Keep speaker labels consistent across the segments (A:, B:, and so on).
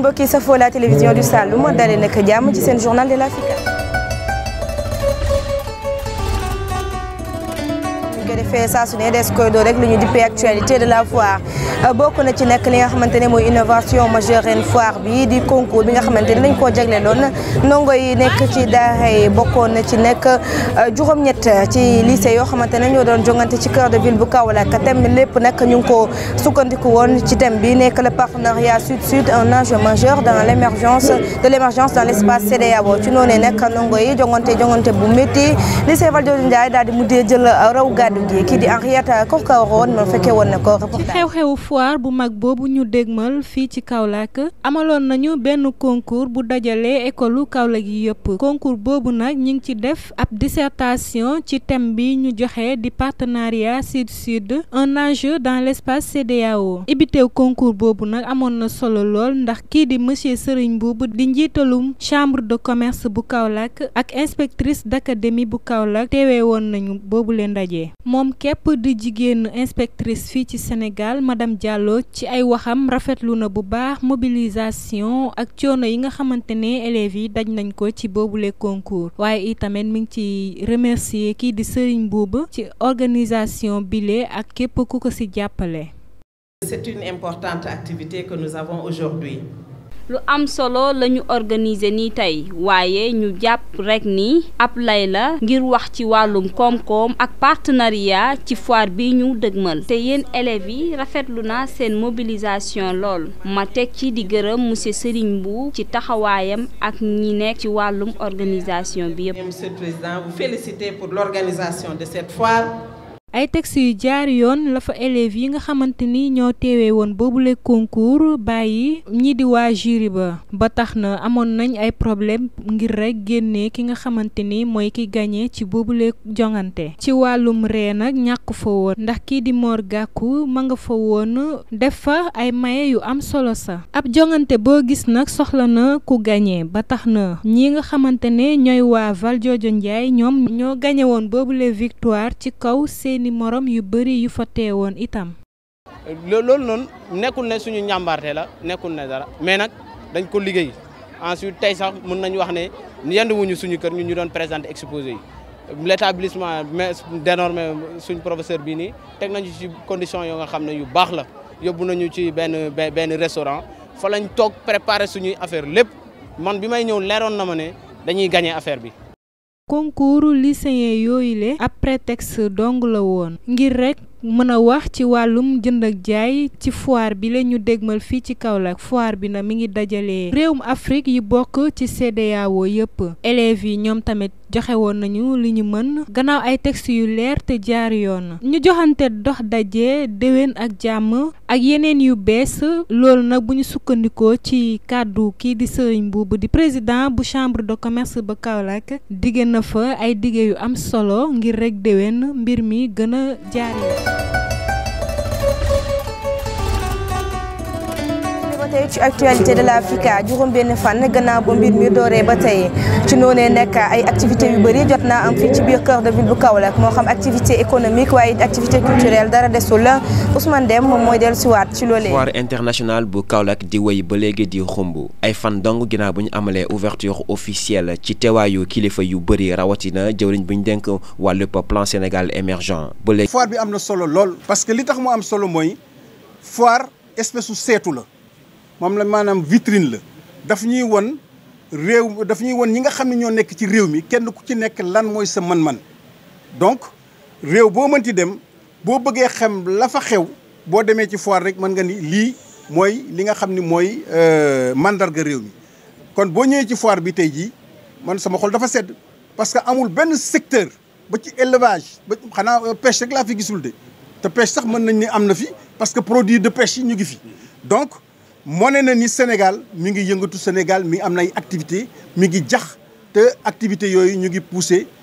A: mbokki safoo la télévision du Saloum dalee nag jàmm ci seen journal de l'Africa ko defee saa su ne des koy doo rek lu ñu dippee actualité de la foire bokk na ci nekk li nga xamante ne mooy innovation majeure ren foire bi di concours bi nga xamante ne dañ koo jagleeloon ndongo yi nekk ci daara yi bokkoon na ci nekk juróom-ñett ci lycée yoo xamante ne ñoo doon jongante ci cœur de ville bu Kaolack thème lépp nag ñu ngi ko sukkandiku woon ci thème bi nekk le partenariat sud-sud un enjeu majeur dans l' émergence de l' émergence dans l' espace CEDEAO ci noonu nag ndongo yi jongante jongante bu métti lycée Valdiodio Ndiaye daal di mujjee jël raw gàddu gi kii di Henrietta Kokaroon ma fekkee woon na ko
B: ci xew-xewu foire bu mag boobu ñu dégmal fii ci Kaolack amaloon nañu benn concours bu dajalee école Kaolack yi yëpp concours boobu nag ñu ngi ci def ab dissertation ci thème bi ñu joxe di partenariat sud-sud un enjeu dans l' espace CEDEAO ibiteew concours boobu nag amoon na solo lool ndax kii di monsieur Serigne Boubou di njiitalum chambre de commerce bu Kaolack ak inspectrice d' académie bu Kaolack teewee woon nañu boobu leen ndaje. moom képp di jigéen inspectrice fii ci Sénégal madame Diallo ci ay waxam rafetlu na bu baax mobilisation ak coono yi nga xamante ne élèves yi daj nañ ko ci boobule concours waaye itamit mi ngi ci remercier kii di Serigne Boubou ci organisation bile ak képp ku ko ci jàppale.
C: C'est une importante activité que nous avons aujourd'hui.
D: lu am solo la ñu organiser nii tey waaye ñu jàpp rekk ni ab lay la ngir wax ci wàllum koom-koom ak partenariat ci foire bi ñu dëgmal te yéen élèves yi rafetlu na seen mobilisation lool ma teg ci di gërëm monsieur Serigne Mbou ci taxawaayam ak ñi nekk ci wàllum organisation bi yëpp.
C: Monsieur le Président, vous féliciter pour l'organisation de cette foire.
B: ay textes yu jaar yoon la fa élèves yi nga xamante ni ñoo teewee woon boobule concours bàyyi ñi di waa jury ba ba tax na amoon nañ ay problème ngir rek génnee ki nga xamante ni mooy ki gagné ci boobule jongante ci wàllum ree nag ñàkk fa woon ndax kii di Mor Gakou ma nga fa woon def fa ay maye yu am solo sa ab jongante boo gis nag soxla na ku gagné ba tax na ñi nga xamante ne ñooy waa Valdiodio Ndiaye ñoom ñoo gagné woon boobule victoire ci kaw seen ni morom yu bëri yu fa teewoon itam.
E: loolu noonu nekkul ne suñu njàmbaarte la nekkul ne dara mais nag dañ ko liggéey ensuite tey sax mën nañu wax ne yenduwuñu suñu kër ñu ñu doon présenter exposé yi l' établissement mais dénormé suñ professeur bii nii teg nañu ci condition yoo nga xam ne yu baax la yóbbu nañu ci benn benn restaurant fa lañ toog préparer suñuy affaire lépp man bi may ñëw leeroon na ma ne dañuy gagné affaire bi.
B: concours lycéen yooyu le ab prétexte dong la woon ngir rek mën a wax ci wàllum jënd ak jaay ci foire bi la ñu dégmal fii ci Kaolack foire bi na mi ngi dajalee réewum Afrique yi bokk ci CEDEAO yëpp élèves yi ñoom tamit joxe woon nañu li ñu mën gannaaw ay textes yu leer te jaar yoon ñu joxante dox daje déwén ak jàmm ak yeneen yu bees loolu nag bu ñu sukkandikoo ci kàddu kii di Serigne Boubou di président bu chambre de commerce ba Kaolack digge na fa ay dige yu am solo ngir rek déwén mbir mi gën a jaar yoon
A: tey ci actualité de l'Africa juróom benn fan gannaaw ba mbir mi dooree ba tey ci noonee nekk ay activités yu bëri jot naa am fii ci biir cœur de ville bu Kaolack moo xam activité économique waaye activité culturelle dara desul la Ousmane Dem moom mooy dellu siwaat ci loolee
F: foire internationale bu Kaolack di wéy ba léegi di xumb ay fan dong ginnaaw bu ñu amalee ouverture officielle ci teewaayu kilifa yu bëri rawatina jëwriñ bu ñu dénk wàllub plan Sénégal émergent ba léegi
G: foire bi am na solo lool parce que li tax mu am solo mooy foire espèce su seetu la moom la maanaam vitrine la daf ñuy won réew daf ñuy won ñi nga xam ne ñoo nekk ci réew mi kenn ku ci nekk lan mooy sa man-man donc réew boo mënti dem boo bëggee xam la fa xew boo demee ci foire rek mën nga ni lii mooy li nga xam ni mooy mandarga réew mi kon boo ñëwee ci foire bi tey jii man sama xol dafa sedd parce que amul benn secteur ba ci élevage ba xanaa pêche rek laa fi gisul de te pêche sax mën nañ ni am na fi parce que produit de pêche yi ñu ngi fi donc moo ne na ni Sénégal mi ngi yëngatu Sénégal mi am na ay activité mi ngi jax te activité yooyu ñu ngi poussé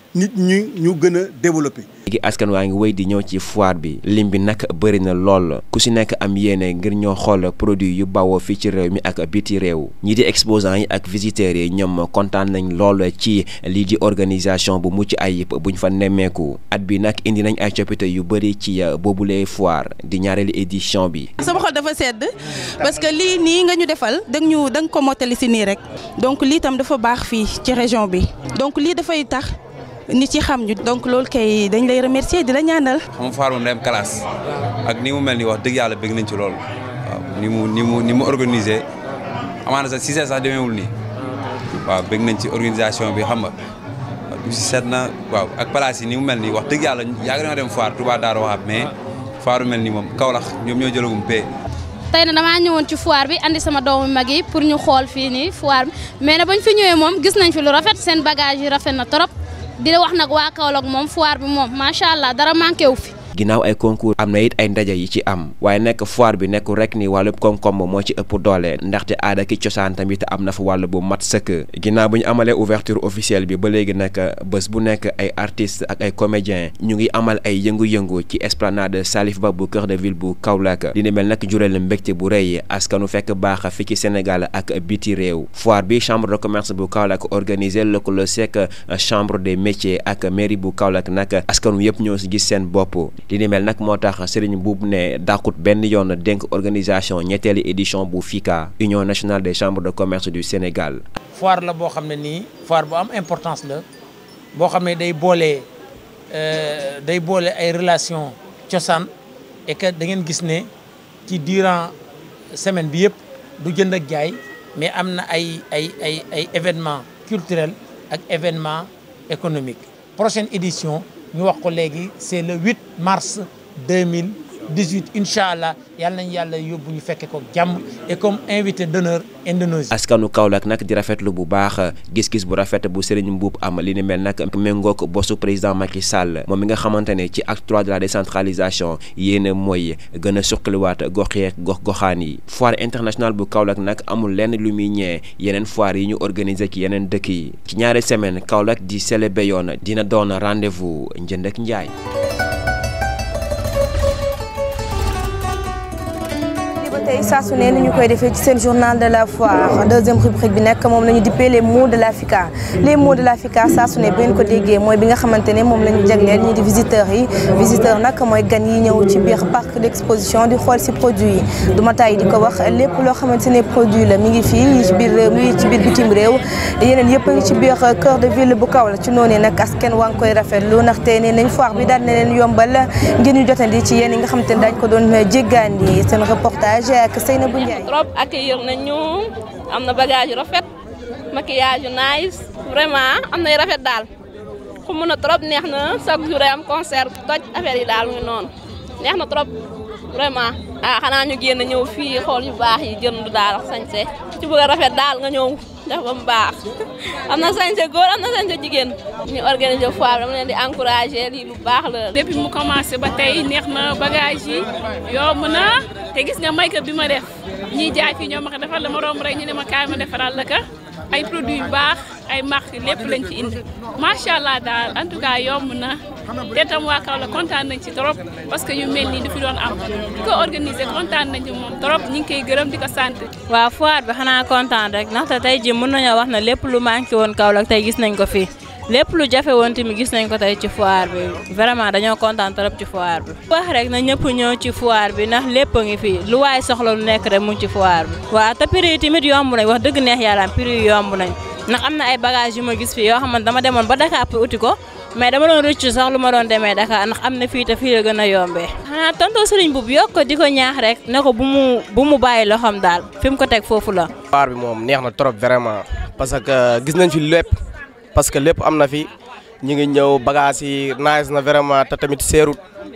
G: nit ñi ñu gën a développé.
F: léegi askan waa ngi wéy di ñëw ci foire bi lim bi nag bëri na lool ku si nekk am yéene ngir ñoo xool produit yu bawoo fii ci réew mi ak biti réew ñii di exposants yi ak visiteurs yi ñoom kontaan nañ lool ci lii di organisation bu mucc ayib buñ fa nemmeeku at bi nag indi nañ ay coppite yu bëri ci boobulee foire di ñaareelu édition bi.
H: sama xol dafa sedd parce que lii nii nga ñu defal da ñu da nga ko mottali si nii rek donc lii tam dafa baax fii ci région bi donc lii dafay tax. nit ci xam ñu donc loolu kay dañ lay remercier di la ñaanal.
I: xam nga foire moom day am classe ak ni mu mel ni wax dëgg yàlla bëgg nañ ci loolu waaw ni mu ni mu ni mu organisé amaana sax si sax demeewul nii waaw bëgg nañ ci organisation bi xam nga du si seet na waaw ak place yi ni mu mel nii wax dëgg yàlla yàgg nañoo dem foire Touba Darou Wahab mais foire mel nii moom Kaolack ñoom ñoo jëlagum pay.
J: tey na damaa ñëwoon ci foire bi andi sama doomu mag yi pour ñu xool fii nii foire bi mais na bañ fi ñëwee moom gis nañ fi lu rafet seen bagage yi rafet na trop. di wax nag waa Kaolack moom foire bi moom macha allah dara manqué wu fi.
F: ginnaaw ay concours am na it ay ndaje yi ci am waaye nekk foire bi nekkul rek ni wàllub koom-koom moo ci ëpp doole ndaxte aada ki cosaan tamit am na fa wàll bu mat sëkk ginnaaw bu ñu amalee ouverture officielle bi ba léegi nag bés bu nekk ay artistes ak ay comédiens ñu ngi amal ay yëngu-yëngu ci esplanade Salif Ba bu cœur de ville bu Kaolack li ni mel nag jural mbégte bu rëy askanu fekk baax fi ci Sénégal ak biti réew foire bi chambre de commerce bu Kaolack organisé lëkkaloo sekk chambre des métiers ak mairie bu Kaolack nag askanu yëpp ñoo si gis seen bopp. li ni mel nag moo tax Serigne Boub ne dàqut benn yoon dénk organisation ñetteeli édition bu FICA Union nationale des chambres de commerce du Sénégal.
K: foire la boo xam ne nii foire bu am importance la boo xam ne day boole day boole ay relation cosaan et que da ngeen gis ne ci durant semaine bi yëpp du jënd ak jaay mais am na ay ay ay ay événements culturels ak événements économiques prochaine édition. ñu wax ko léegi c'est le 8 mars 2018 incha allah yal nañu yàlla yóbbu ñu fekke ko jàmm et comme invité d'honneur Indonésie.
F: askanu Kaolack nag di rafetlu bu baax gis-gis bu rafet bu Serigne Mboup am li ni mel nag méngoog bosu président Macky Sall moom mi nga xamante ne ci acte 3 de la décentralisation yéen mooy gën a suqaliwaat gox yeeg gox goxaan yi. foire internationale bu Kaolack nag amul lenn lu muy ñee yeneen foire yi ñu organiser ci yeneen dëkk yi ci ñaari semaine Kaolack di célébrer yoon dina doon rendez-vous njënd ak njaay.
A: tey saa su ne ni ñu koy defee ci seen journal de la foire deuxième rubrique bi nekk moom la ñu dippee les mots de la FICA les mots de la FICA saa su ne bu ngeen ko déggee mooy bi nga xamante ne moom la ñu jagleel ñi di visiteurs yi visiteur nag mooy gan yi ñëw ci biir parc d'exposition di xool si produit yi du ma tàyyi di ko wax lépp loo xamante ne produit la mi ngi fii yi ci biir réew mi ci biir bitim réew yeneen yëpp a ngi ci biir cœur de ville bu Kaolack ci noonu nag askan waa ngi koy rafetlu ndaxte nee nañ foire bi daal na leen yombal ngir ñu jotandi ci yéen yi nga xamante ne daañu ko doon jéggaandi seen reportage ak Seynabou Ndiaye
L: trop accueillir nañu am na bagage yu rafet maquillage yu nice vraiment am nay rafet daal xumu na trop neex na chaque jour am concert toj affaire yi daal mu ngi noonu neex na trop vraiment ah xanaa ñu génn ñëw fii xool yu baax yi jënd daal sañse ci bëgg a rafet daal nga ñëw def ba mu baax am na sañse góor am na sañse jigéen ñu organiser foire dama leen di encourager lii lu baax la.
M: depuis mu commencé ba tey neex na bagage yi yomb na te gis nga make-up bi ma def ñiy jaay fii ñoo ma ko defal dama romb rek ñu ne ma kaay ma defaral la ka ay produits yu baax ay marque lépp lañ ci indi macha allah daal en tout cas yomb na te tam waa Kaolack kontaan nañ ci trop parce que yu mel nii du fi doon am di ko organiser kontaan nañ ci moom trop ñu ngi koy gërëm di ko sant.
N: waaw foire bi xanaa kontaan rek ndaxte tey jii mën nañoo wax ne lépp lu manqué woon Kaolack tey gis nañ ko fii lépp lu jafe woon tamit gis nañ ko tey ci foire bi vraiment dañoo kontaan trop ci foire bi. wax rek na ñëpp ñëw ci foire bi ndax lépp a ngi fii lu waaye soxla lu nekk rek mu ngi ci foire bi. waaw te prix yi tamit yomb nañ wax dëgg neex yàlla prix yi yomb nañ ndax am na ay bagages yu ma gis fii yoo xamante dama demoon ba Dakar pour uti ko mais dama doon rëcc sax lu ma doon demee Dakar ndax am na fii te fii la gën a yombee. xanaa tonton Serigne Boub yokk ko di ko ñaax rek ne ko bu mu bu mu bàyyi loxoom daal fi mu ko teg foofu la.
O: foire bi moom neex na trop vraiment parce que gis nañ fi lépp parce que lépp am na fi ñu ngi ñëw bagages yi nice na vraiment te tamit seerut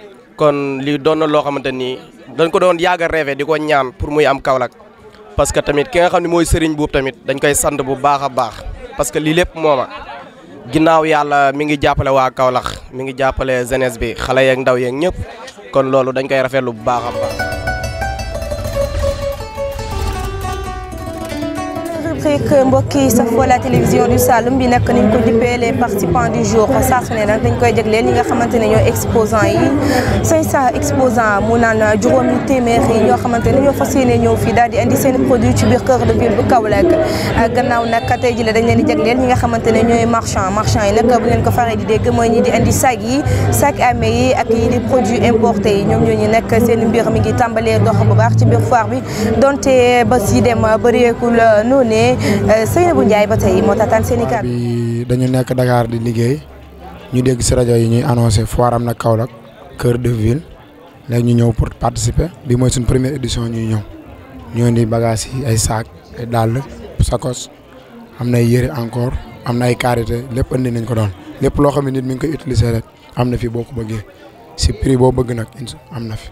O: kon lii doon na loo xamante ni dañ ko doon yàgg a rêvé di ko ñaan pour muy am Kaolack parce que tamit ki nga xam ne mooy Serigne Boub tamit dañ koy sant bu baax a baax parce que lii lépp mooma ginnaaw yàlla mi ngi jàppale waa Kaolack mi ngi jàppale jeunesse bi xale yeeg ndaw yeeg ñëpp kon loolu dañ koy rafetlu bu baax a baax.
A: rubrique mbokki safoo la télévision du Saloum bi nag niñ ko dippee les participants du jour saa su ne nag dañ koy jagleel ñi nga xamante ne ñooy exposants yi 500 exposants mu naan juróomi téeméer yi ñoo xamante ne ñoo fas yéene ñëw fii daal di indi seen produit ci biir cœur de ville bu Kaolack gannaaw nag tey jii la dañ leen di jagleel ñi nga xamante ne ñooy marchand marchand yi nag bu ngeen ko faree di dégg mooy ñi di indi sac yi sac à main yi ak yi di produits importés yi ñoom ñooñu nekk seen mbir mi ngi tàmbalee dox bu baax ci biir foire bi donte ba si dem bëreekul noonu ne Seynabou Ndiaye ba tey moo tataan seen i kàddu.
P: bi dañu nekk Dakar di liggéey ñu dégg si rajo yi ñuy annoncé foire am na Kaolack cœur de ville léegi ñu ñëw pour participer bi mooy suñ première édition ñuy ñëw ñoo indi bagages yi ay sac ay dàll sakos am na ay yëre encore am na ay karité lépp indi nañ ko doon lépp loo xam ne nit mi ngi koy utiliser rek am na fi boo ko bëggee si prix boo bëgg nag am na fi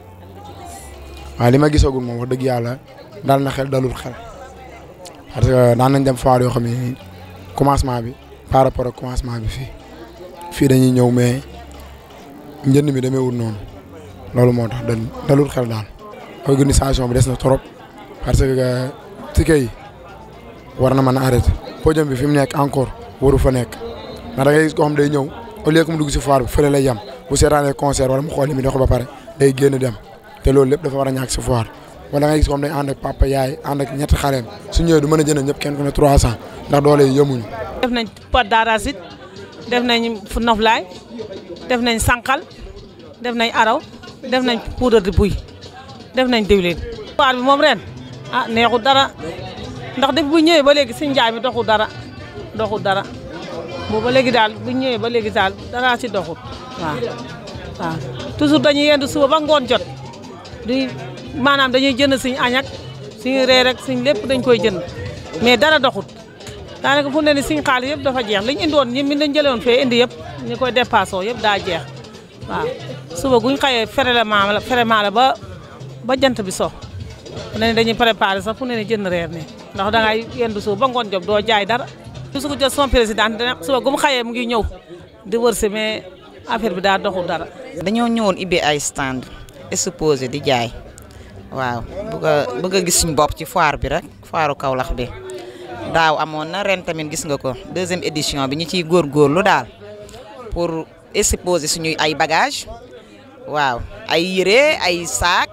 P: waaye li ma gisagul moom wax dëgg yàlla dal na xel dalul xel parce que daan nañ dem foire yoo xam ne commencement bi par rapport ak commencement bi fii fii dañuy ñëw mais njënd mi demeewul noonu loolu moo tax dalul xel daal organisation bi des na trop parce que ticket yi war na mën a arrêté podium bi fi mu nekk encore waru fa nekk ndax da ngay gis koo xam day ñëw au lieu que mu dugg si foire bi fële lay yem bu seetaanee concert wala mu xool li muy dox ba pare day génn dem te loolu lépp dafa war a ñàkk si foire wala nga gis comme dañ ànd ak papa yaay ànd ak ñetti xaleem su ñëwee du mën a jënd ñëpp kenn ku ne 300 ndax doole yi yemuñu.
Q: def nañ pot d'arachide def nañ fu noflaay def nañ sànqal def nañ araw def nañ poudre de buy def nañ diwlin. foire bi moom ren ah neexul dara ndax def bu ñëwee ba léegi si njaay mi doxul dara doxul dara boobu ba léegi daal bu ñëwee ba léegi daal dara si doxul waaw waaw toujours dañuy yendu suba ba ngoon jot di. maanaam dañuy jënd suñu añ ak suñu reer ak suñ lépp dañ koy jënd mais dara doxut daanaka fu ne ni suñ xaalis yëpp dafa jeex liñ indi woon ñi mi dañ jëlewoon fee indi yëpp ñu koy dépassé yëpp daa jeex waaw suba guñ xëyee ferellement la ferement la ba ba jant bi so fu ne ni dañuy préparé sax fu ne ni jënd reer ne ndax dangay yendu suba ba ngoon job doo jaay dara su ko jël son président dina suba gu mu xëyee mu ngi ñëw di wërsi mais affaire bi daa doxul dara
R: dañoo ñëwoon ibbi ay stand exposé di jaay waaw bëgg a bëgg a gis suñu bopp ci foire bi rek foiru Kaolack bi daaw amoon na ren tamit gis nga ko deuxième édition bi ñu ciy góorgóorlu daal pour exposer suñuy ay bagages waaw ay yére ay sac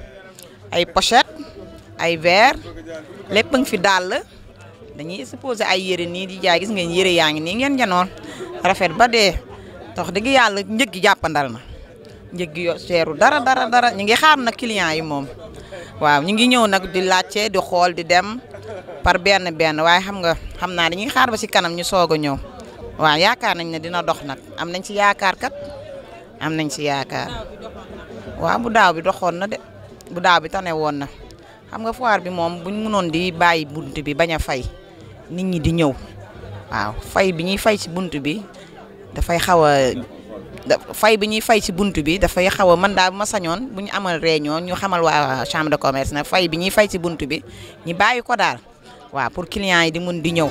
R: ay pochette ay verre lépp ngi fi dàll dañuy exposer ay yére nii di jaay gis ngeen yére yaa ngi nii ngeen janoon rafet ba dee tax dëgg yàlla njëg gi jàppandal na njëg gi yo seeru dara dara dara ñu ngi xaar nag clients yi moom waaw ñu ngi ñëw nag di laajte di xool di dem par benn benn waaye xam nga xam naa dañuy xaar ba ci kanam ñu soog a ñëw waaw yaakaar nañ ne dina dox nag am nañ ci yaakaar kat am nañ ci yaakaar waaw bu daaw bi doxoon na de bu daaw bi tane woon na xam nga foire bi moom buñ mënoon di bàyyi bunt bi bañ a fay nit ñi di ñëw waaw fay bi ñuy fay ci bunt bi dafay xaw a fay bi ñuy fay ci bunt bi dafay xaw a man daal bu ma sañoon bu ñu amal réunion ñu xamal waa chambre de commerce nag fay bi ñuy fay ci bunt bi ñu bàyyi ko daal waaw pour clients yi di mun di ñëw.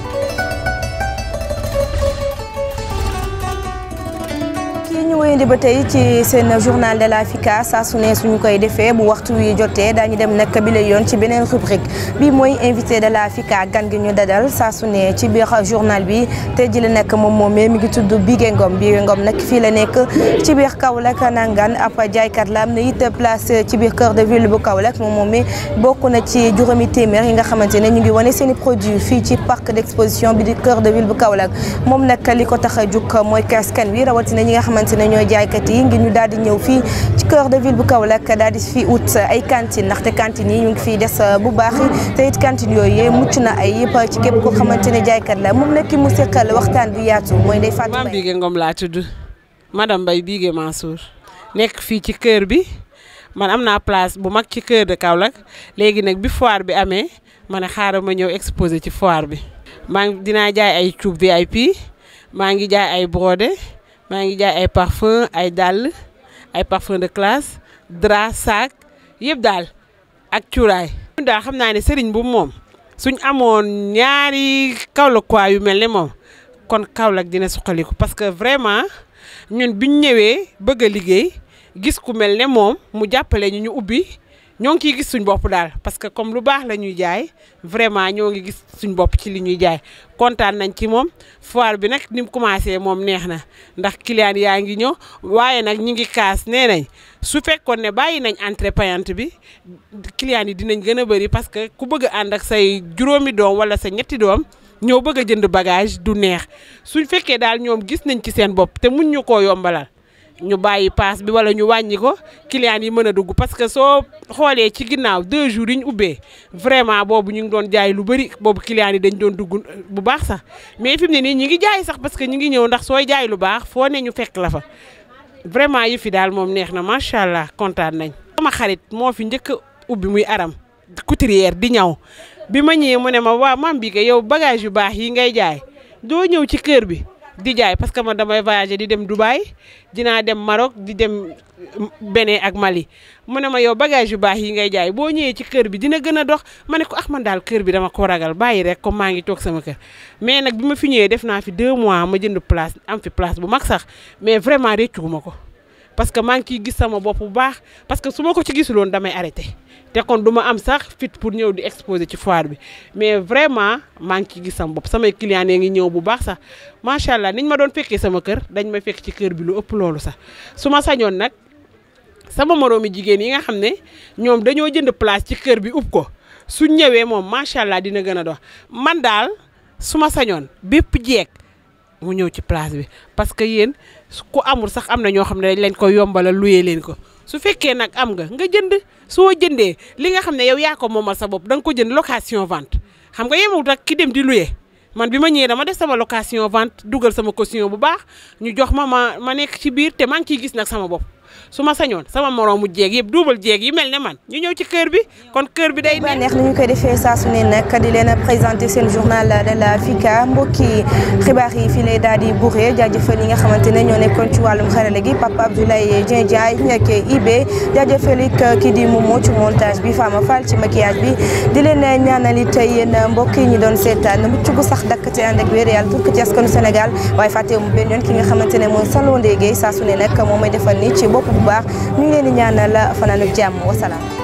A: kii ñu wéyandi ba tey ci seen journal de la FICA saa su ne suñu koy defee bu waxtu wi jotee daañu dem nag bi la yoon ci beneen rubrique bi mooy invité de la FICA gan gi ñu dadal saa su ne ci biir journal bi te ji la nekk moom moomee mi ngi tudd Bigué Ngom Bigué Ngom nag fii la nekk ci biir Kaolack nangaan ab jaaykat la am na it place ci biir cœur de ville bu Kaolack moom moomee bokk na ci juróomi téeméer yi nga xamante ne ñu ngi wane seen i produits fii ci parc d'exposition bi di cœur de ville bu Kaolack moom nag li ko tax a jug mooy kaskan wi rawatina ñi nga xamante ne ñooy jaaykat yi ngir ñu daal di ñëw fii ci cœur de ville bu Kaolack daal di fi ut ay cantine ndaxte cantine yi ñu ngi fiy des bu baax te it cantine yooyu mucc na ay yëpp ci képp koo xamante ne jaaykat la moom nag ki mu seqal waxtaan bu yaatu mooy Ndeye Fatou
S: Mame Bigué Ngom laa tudd madame Mbaye Bigué Mansour nekk fii ci kër bi man am naa place bu mag ci cœur de Kaolack léegi nag bi foire bi amee ma ne xaaral ma ñëw exposé ci foire bi maa ngi dinaa jaay ay cuub VIP maa ngi jaay ay brodé maa ngi jaay ay parfum ay dàll ay parfum de classe drap sac yëpp daal ak cuuraay. ñun daal xam naa ne sëriñ bu moom suñ amoon ñaari Kaolack yu mel ne moom kon Kaolack dina suqaliku parce que vraiment ñun biñ ñëwee bëgg a liggéey gis ku mel ne moom mu jàppale ñu ñu ubbi ñoo ngi ciy gis suñ bopp daal parce que comme lu baax la ñuy jaay vraiment ñoo ngi gis suñ bopp ci li ñuy jaay kontaan nañ ci moom foire bi nag ni mu commencé moom neex na ndax client yaa ngi ñëw waaye nag ñi ngi kaas nee nañ su fekkoon ne bàyyi nañ entrée payante bi client yi dinañ gën a bëri parce que ku bëgg a ànd ak say juróomi doom wala sa ñetti doom ñëw bëgg a jënd bagage du neex suñ fekkee daal ñoom gis nañ ci seen bopp te mun ñu koo yombalal ñu bàyyi paas bi wala ñu wàññi ko client yi mën a dugg parce que soo xoolee ci ginnaaw deux jours yi ñu ubbee vraiment boobu ñu ngi doon jaay lu bëri boobu client yi dañ doon dugg bu baax sax mais fi mu ne nii ñi ngi jaay sax parce que ñu ngi ñëw ndax sooy jaay lu baax foo ne ñu fekk la fa vraiment yi fi daal moom neex na macha allah kontaan nañ. sama xarit moo fi njëkk a ubbi muy aram couturière di ñaw bi ma ñëwee mu ne ma waa mam bi yow bagage yu baax yi ngay jaay doo ñëw ci kër bi. di jaay parce que man damay voyager di dem Dubaï dinaa dem Maroc di dem Bénin ak Mali mu ne ma yow bagage yu baax yi ngay jaay boo ñëwee ci kër bi dina gën a dox ma ne ko ah man daal kër bi dama ko ragal bàyyi rek comme maa ngi toog sama kër mais nag bi ma fi ñëwee def naa fi deux mois ma jënd place am fi place bu mag sax mais vraiment réccu ma ko parce que maa ngi ciy gis sama bopp bu baax parce que su ma ko ci gisuloon damay arrêté te kon du ma am sax fit pour ñëw di exposer ci foire bi mais vraiment maa ngi ciy gis sama bopp samay clients yi ngi ñëw bu baax sax macha allah niñ ma doon fekkee sama kër dañ ma fekk ci kër bi lu ëpp loolu sax su ma sañoon nag sama moroomi jigéen yi nga xam ne ñoom dañoo jënd place ci kër bi ub ko su ñëwee moom macha allah dina gën a dox man daal su ma sañoon bépp jeeg mu ñëw ci place bi parce que yéen ku amul sax am na ñoo xam ne dañ leen ko yombalal luyee leen ko su fekkee nag am nga nga jënd soo jëndee li nga xam ne yow yaa ko moomal sa bopp da nga ko jënd location vente xam nga yemewut ak ki dem di luyee man bi ma ñëwee dama def sama location vente dugal sama caution bu baax ñu jox ma ma ma nekk ci biir te maa ngi ciy gis nag sama bopp su ma sañoon sama moroomu jeeg yëpp duubal jeeg yi mel ne man ñu ñëw ci kër bi kon kër bi day
A: neex ni ñu koy defee saa su ne nag di leen présenté seen journal de la FICA mbokki xibaar yi fii lay daal di buuree jaajëfal yi nga xamante ne ñoo nekkoon ci wàllum xarale gi Papa Abdoulaye Dieng Diaye ak IB jaajëfal it kii di Momo ci montage bi Fama Fall ci maquillage bi di leen ñaanal it yéen mbokk yi ñu doon seetaan mucc gu sax dakk te ànd ak wér yàlla pour que ci askanu Sénégal waaye fàttewu mu benn yoon ki nga xamante ne mooy Salon Ndégué saa su ne nag moom may defal ni ci bopp bu baax ñu ngi leen di ñaanal fanaanu jàmm wasalaam